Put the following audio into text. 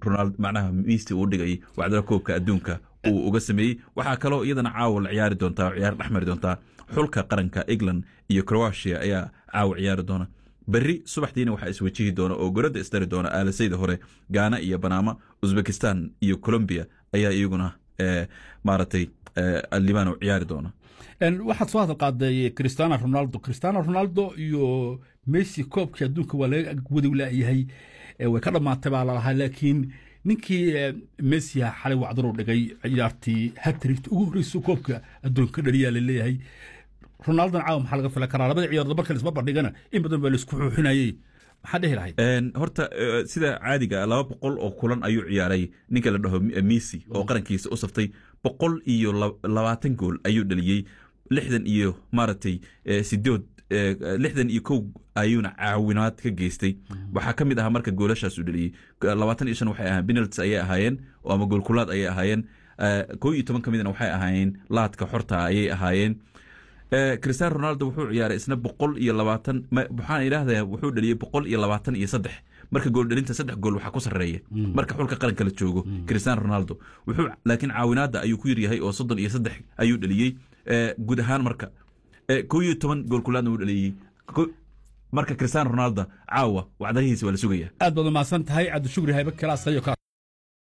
ronald macnaha miisi uu dhigay wacdala koobka adduunka uu uga sameeyey waxaa kaloo iyadana caawa la ciyaari doontaa ciyaar dhex mari doontaa xulka qaranka england iyo croatia ayaa caawa ciyaari doona berri subaxdiina waxaa iswajihi doona oo goradda isdari doona aalasayda hore gaana iyo banaama uzbekistan iyo colombia ayaa iyaguna maaragtay libano ciyaari doona waxaad soo hadal qaaday cristiano ronaldo cristiano ronaldo iyo messi koobkii adduunka waa laga wadow laayahay way ka dhammaatay baa lalahaa laakiin ninkii messi xalay wacdaru dhigay ciyaartii hatrigt ugu horreysa koobka adduunka dhaliyaa laleeyahay ronaldon caawa maxaa laga filan karaa labada ciyaardo marka laisma bandhigana in badan baa laisku xuuxinayey maxaa dhehi lahayd horta sida caadiga laba boqol oo kulan ayuu ciyaaray ninka la dhaho messi oo qarankiisa u saftay boqol iyo labaatan gool ayuu dhaliyey lixdan iyo maaragtay sidood lixdan iyo kow ayuuna caawinaad ka geystay waxaa ka mid ahaa marka goolashaas uu dhaliyey labaatan iyo shan waxay ahaan penaltis ayay ahaayeen ama goolkulaad ayay ahaayeen kow iyo toban ka midna waxay ahaayeen laadka xorta ayay ahaayeen cristiano ronaldo wuxuu ciyaaray isna boqol iyo labaatan waxaan idhaahdaa wuxuu dhaliyey boqol iyo labaatan iyo saddex marka gooldhalinta saddex gool waxaa ku sarreeya marka xulka qaranka la joogo cristiano ronaldo wuxuu laakiin caawinaadda ayuu ku yaryahay oo soddon iyo saddex ayuu dhaliyey guud ahaan marka kow iyo toban goolkulaadna uu dhaliyey marka cristiano ronaldo caawa wacdarihiisa waa la sugaya aad baad umahadsan tahay cabdishukri haybe kalaas